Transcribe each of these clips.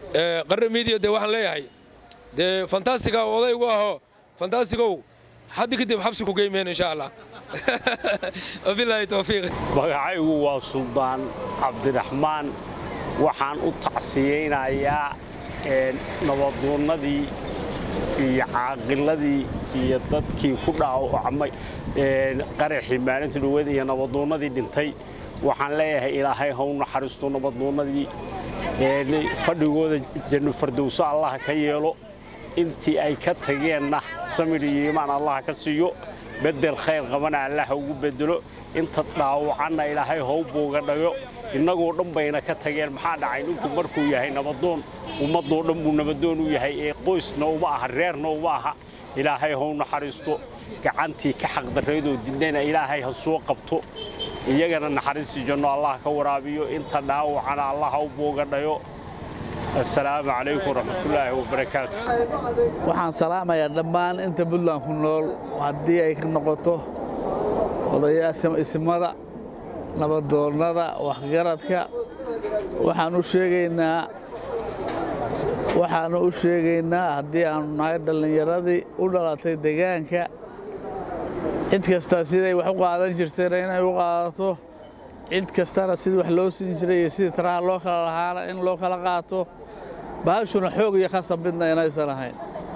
qarre miidiya dee waxaan leeyahay dee fantastiga odaygu aho fantastigow haddi kadib xabsi ku geymeen insha allah wabilaahi towfiiq magacaygu waa suldaan cabdiraxmaan waxaan u tacsiyeynayaa nabadoonnadii iyo caaqiladii iyo dadkii ku dhaawacmay qaraxii maalinta dhaweed iyo nabadoonnadii dhintay waxaan leeyahay ilaahay haw naxariisto nabadoonnadii fadhigooda janno fardowso allah ka yeelo intii ay ka tageenna samir iyo iimaan allah ka siiyo beddel khayr qabana allah ugu beddelo inta dhaawacanna ilaahay how booga dhayo innagoo dhan bayna ka tageen maxaa dhacay ninku markuu yahay nabadoon ummaddoo dhan buu nabadoon u yahay ee qoysna uma aha reerna uma aha ilaahay haw naxariisto gacantii ka xaqdarraydoo didnayna ilaahay ha soo qabto iyagana naxariistii janno allah ka waraabiyo inta dhaawacana allah haw booga dhayo assalaamu calaykum waraxmatullaahi wabarakaatu waxaan salaamayaa dhammaan inta buntland ku nool haddii ay ka noqoto odayaasha isimada nabadoonnada waxgaradka waxaan u sheegaynaa waxaanu u sheegaynaa haddii aanu nahay dhallinyaradii u dhalatay degaanka cid kasta siday wax u qaadan jirtayna inay u qaadato cid kastana sidii wax loo siin jiray iyo sidii taraha loo kala lahaana in loo kala qaato baashuna xoog iyo khasab midna inaysan ahayn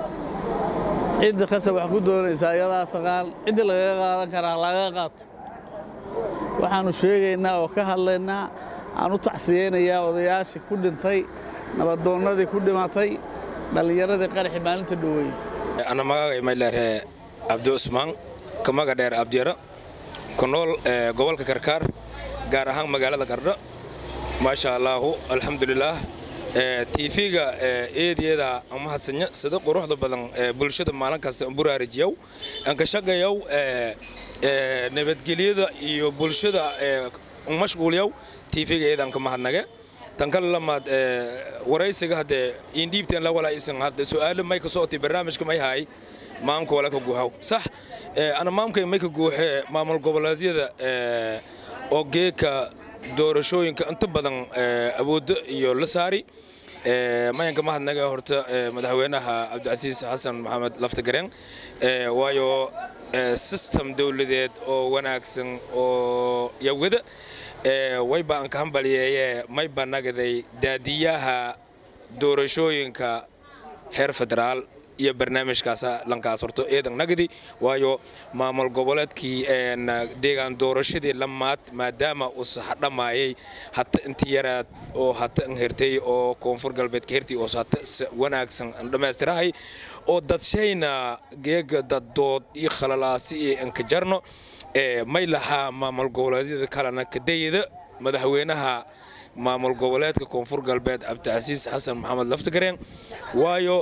ciddii khasab wax ku doonaysa ayadaa taqaan ciddii lagaga qaadan karaa laga qaato waxaannu sheegaynaa oo ka hadlaynaa aan u tacsiyeynayaa odayaashii ku dhintay nabadoonnadii ku dhimatay dhallinyaradii qaraxi maalinta dhoweyn ana magagay mayleerhe cabdi cusmaan ka maga dheer abdiyara ku nool gobolka karkaar gaar ahaan magaalada qardho maasha allaahu alxamdulilaah tiifiga eedyada amahadsanyo sida quruxda badan bulshada maalin kasta buraarijiyow anka shaqayow nabadgelyada iyo bulshada mashquulyow tiifiga eedan ka mahadnage tan kale lamaad waraysiga haddee indhiibteen la walaisan hadda su'aalo may ka socotay barnaamijka may haay maamka wala ka guuxaw sax ana maamkay may ka guuxee maamul goboleedyada oo geeka doorashooyinka inta badan awooddo iyo la saari mayanka mahadnaga horta madaxweynaha cabdicasiis xasan maxamed laftagareen waayo sistem dowladeed oo wanaagsan oo yawada wayba aan ka hambalyeeye mayba nagaday daadiyaha doorashooyinka heer federaal iyo barnaamijkaasa lankaas horto eedan nagadi waayo maamul goboleedkii deegaan doorashadii lamaad maadaama uu saxdhamaayay hata inti yaraad oo hata an hertay oo koonfur galbeedka hertii oo hata wanaagsan an dhammaystirahay oo dadshayna geega daddood iyo khalalaasi iyo anka jarno may lahaa maamul goboleedyada kalena kadayada madaxweynaha maamul goboleedka koonfur galbeed cabdicasiis xasan maxamed laftagareen waayo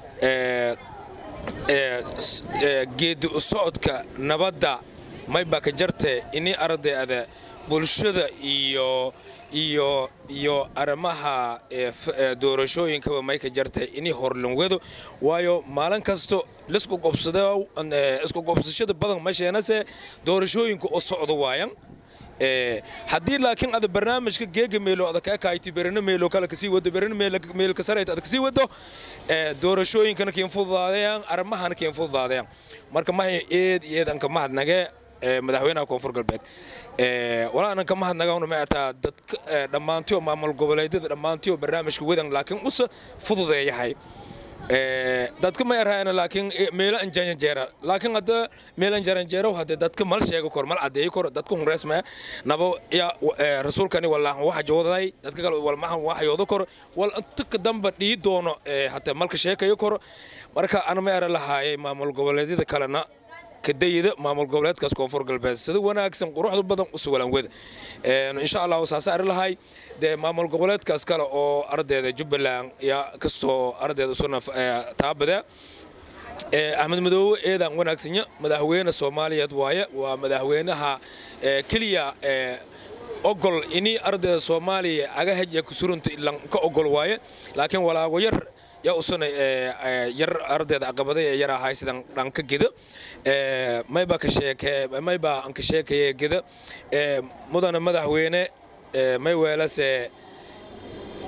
geedi u socodka nabadda mayba ka jarte ini ardayda bulshada iyo iyo iyo arrimaha doorashooyinkaba may ka jartay ini horlanwedo waayo maalin kasto lisku qobsado isku qobsashada badan masheenase doorashooyinka u socdo waayan haddii laakiin ada barnaamijka geega meelo ada kaa kaaytay berina meelo kale kasii wado berina meel ka sarayta ada kasii wado doorashooyinkana kiin fududaadayaan arrimahana kiin fududaadayaan marka mahay eed iyo eed anka mahadnage madaxweynaha koonfur galbeed walaa ananka mahadnagawna ma ataa dadka dhammaantiyo maamul goboleedyada dhammaantiyo barnaamijka wadan laakiin usa fududeeyahay dadka ma yarhaayana laakiin meelo anjaranjeera laakiin hadda meel anjaranjeero hadde dadka mal sheego kor mal cadeeyo kor dadka hunreesmaya nabo ya rasuulkani walaahan waxa jooday dadka kale walmahan waxa yoodo kor wal inta damba dhii doono hatta malka sheekayo kor marka ana ma yara lahaayay maamul goboleedyada kalena kadayida maamul goboleedkaas koonfur galbeed sida wanaagsan quruxda badan u sugalan wada insha allahu saasa ari lahay dee maamul goboleedkaas kale oo ardayda jubbaland yaa kastoo ardayda usuna taabada axmed madoobe eedaan wanaagsanya madaxweyne soomaaliyeed waaye waa madaxweynaha keliya ogol ini ardayda soomaaliya agaheja kusurunta ilan ka ogol waaye laakiin walaago yar yaa usuna yar ardayda aqabaday ee yar ahay sidan dhanka geda mayba ka sheeke mayba an ka sheekaya geda mudana madaxweyne may weelase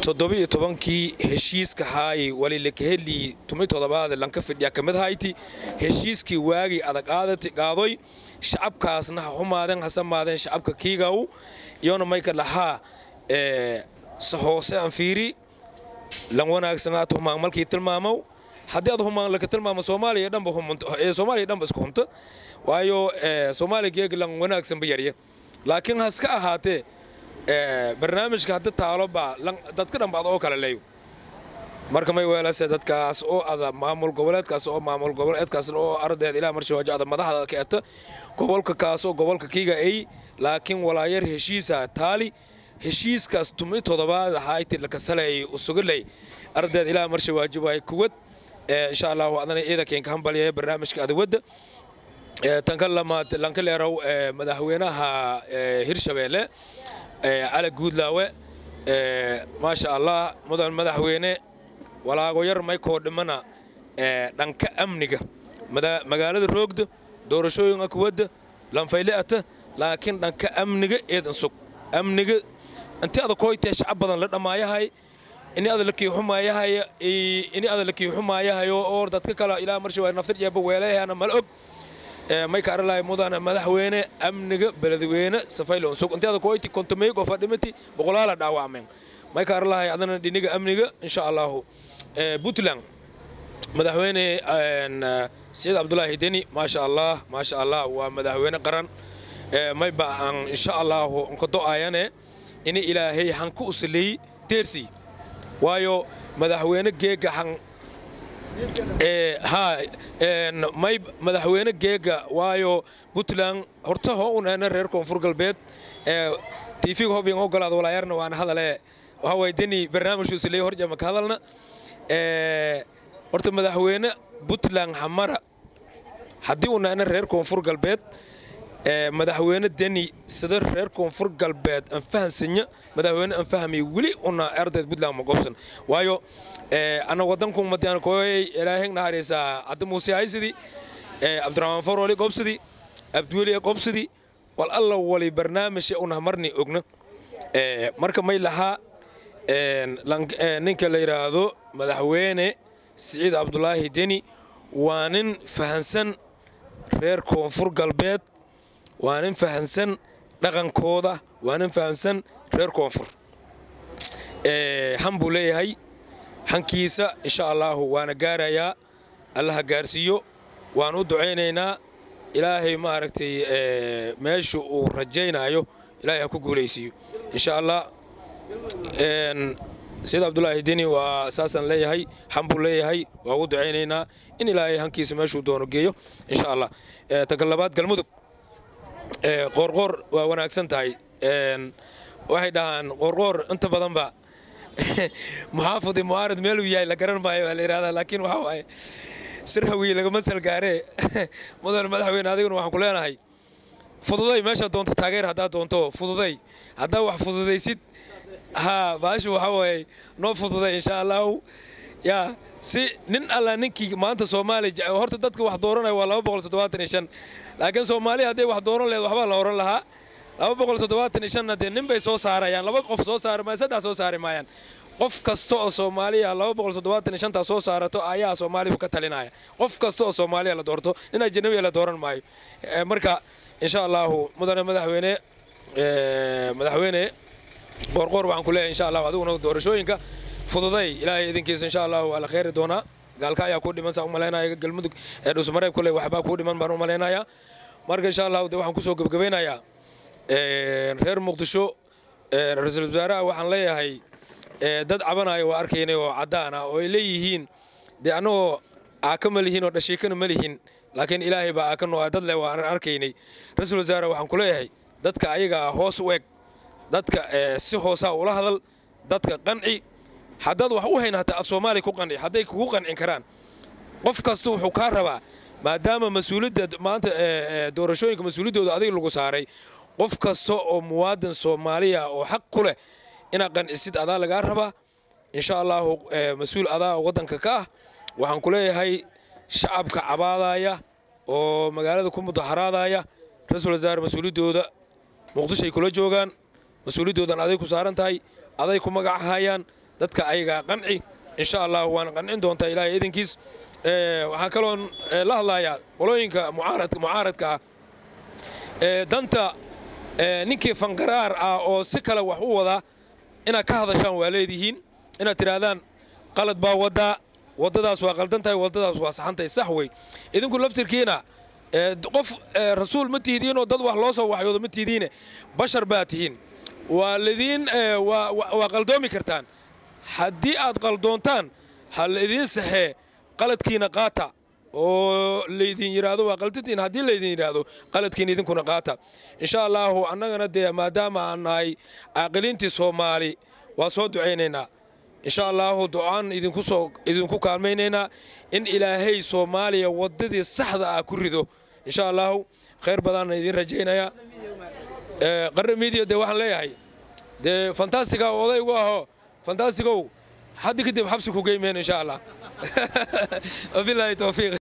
toddoba-iyo tobankii heshiiska haayay walilakaheli tumi toddobaad lanka fidhiya ka mid hayti heshiiskii waagii adag aadati qaadoy shacabkaasna ha xumaadeen ha samaadeen shacabka kiigaw iyona mayka dhahaa hoose aan fiiri lan wanaagsan aad humaan malkii tilmaamow haddii aad humaan laka tilmaamo soomaaliya dhanba ee soomaaliya dhanba isku humta waayo soomaaliya geeg lan wanaagsanba yarya laakiin haska ahaatee barnaamijka hadda taalo baa dadka dhanba ad oo kale leeyo marka may weelase dadkaas oo ada maamul goboleedkaas oo maamul goboleedkaas oo ardeed ilaa marshawaajo ada madaxda ka eta gobolka kaas oo gobolka kiiga ay laakiin walaayar heshiisa taali heshiiskaas tumi toddobaad ahayti lakasaleeyay usugaley ardeed ilaa marshawaajo waay kuwad insha allahu adana ciidankeen ka hambaliyaya barnaamijka adawadda tanka lamaad lanka leerow madaxweynaha hirshabeelle cali guudlaawe maasha allah mudan madaxweyne walaago yar maykoo dhimana dhanka amniga magaalada roogda doorashooyinka kuwadda lanfayle ata laakiin dhanka amniga eedan sug amniga inti ada koytee shacab badan la dhammaayahay ini ada la kiixumaayahay ini ada la kiixumaayahayo oo dadka kale ilaa marsha waa naftir jeeba weelayahana mal og may ka aralahay mudana madaxweyne amniga beledweyne safayloon sug inti ada koyti kontomey qofa dhimati boqolaala dhaawacmeen may ka aralahay adana dhiniga amniga insha allahu puntland madaxweyne siciid cabdulaahi deni maasha allah maasha allah waa madaxweyne qaran mayba aan insha allahu nkado'ayane ini ilaahay hanku usaley deersi waayo madaxweyne geega han ha may madaxweyne geega waayo puntland horta hoo uneena reer koonfur galbeed tiifiga hobyan ogolaad walaayarna waana hadale waxa waay deni barnaamijku usaley horjama ka hadalna horta madaxweyne puntland hamara haddii uneena reer koonfur galbeed madaxweyne deni sida reer koonfur galbeed aan fahansanya madaxweyne aan fahmay weli una ardayd puntland ma gobsan waayo ana wadanku madiyan koyay ilaahayg naharaysaa hadda muuse haysidi cabdiraxmaan faroli gobsidi abdiweli gobsidi wal alla wali barnaamij una marni ogna marka may lahaa ninka la yidhaahdo madaxweyne siciid cabdulaahi deni waa nin fahansan reer koonfur galbeed waa nin fahansan dhaqankooda waa nin fahansan reer koonfur han buu leeyahay hankiisa insha allaahu waana gaarayaa allaha gaarsiiyo waan u ducaynaynaa ilaahay maaragtay meesha uu rajaynaayo ilaahay ha ku guulaysiiyo insha allah sayid cabdulaahi deni waa saasaan leeyahay han buu leeyahay waa ugu ducaynaynaa in ilaahay hankiisa meeshuu doono geeyo insha allah taga labaad galmudug qoorqoor waa wanaagsan tahay waxay dhahaan qoorqoor inta badanba muxaafidi mucaarad meeluu yahay la garan maayo waa la yidhahdaa laakiin waxa waaye sir hawiye lagama salgaaree mudan madaxweyne adiguna waxaan ku leenahay fududay meesha doonto taageer haddaad doonto fududay haddaa wax fududaysid haa baashu waxa waaye noo fududay insha allahu yaa si nin alla ninkii maanta soomaaliya horta dadka wax dooranaya waa laba boqol toddobaatan iyo shan laakiin soomaaliya hadday wax dooran lehed waxbaa la oran lahaa laba boqol toddobaatan iyo shanna dee nin bay soo saarayaan laba qof soo saari maayaan saddex soo saari maayaan qof kasta oo soomaaliya laba boqol toddobaatan iyo shantaa soo saarato ayaa soomaaliya ka talinaya qof kasta oo soomaaliya la doorto nin ajanabiya la dooran maayo marka insha allahu mudane madaxweyne madaxweyne qoorqoor waxaan ku leeyahay insha allahu adiguna doorashooyinka fududay ilaahay idinkiisa insha allahu waa la kheyri doonaa gaalka ayaa kuu dhiman saa u malaynaya galmudug ee dhuusmareeb kule waxbaa kuu dhiman baan u malaynayaa marka insha allahu de waxaan kusoo gebgabaynayaa reer muqdisho ra-iisul wasaaraha waxaan leeyahay dad cabanaya waa arkaynay oo caddaan ah oo ay leeyihiin dee annagoo aaka ma lihiin oo dhashiikana ma lihin laakiin ilaahay baa aaka noo dad leh waan arkaynay ra-iisul wasaare waxaan ku leeyahay dadka ayaga ah hoos u eg dadka si hoosaa ula hadal dadka qanci haddaad wax u hayn hataa af soomaaliya ku qanci hadday kugu qancin karaan qof kasta wuxuu kaa rabaa maadaama mas-uuliyadda maanta doorashooyinka mas-uuliyaddooda adiga lagu saaray qof kasta oo muwaadin soomaaliya oo xaq ku leh inaad qancisid adaa lagaa rabaa insha allaahu mas-uul adaa waddanka ka ah waxaan ku leeyahay shacabka cabaadaya oo magaalada ku mudaharaadaya ra-iisul wasaare mas-uuliyaddooda muqdishoay kula joogaan mas-uuliyaddoodan aday ku saaran tahay aday ku magacahayaan dadka ayagaa qanci insha allah waana qancin doontaa ilaahay idinkiis waxaan kaloon la hadlayaa qolooyinka mucaaradka ah danta ninkii fangaraar ah oo si kale wax u wadaa inaad ka hadashaan waa leedihiin inaad tidhaahdaan qalad baa waddaa waddadaas waa qaldan tahay waddadaas waa saxantahay sax wey idinku laftirkiina qof rasuul ma tihidiinoo dad wax loo soo waxyoodo ma tihidiine bashar baa tihiin waa lidiin waa qaldoomi kartaan haddii aad qaldoontaan ha laidiin saxee qaladkiina qaata oo laydin yidhaahdo waa qaldantiin haddii laydin yidhaahdo qaladkiina idinkuna qaata insha allaahu annagana dee maadaama aan nahay caaqiliintii soomaali waa soo ducaynaynaa insha allaahu ducaan idinku soo idinku kaalmaynaynaa in ilaahay soomaaliya waddadii saxda ah ku rido insha allaahu khayr badaanna idiin rajaynayaa qarre miidiya dee waxaan leeyahay dee fantastiga odaygu ahoo fantastigow haddi kadib xabsi ku geymeen insha allah wabilaahi towfiiq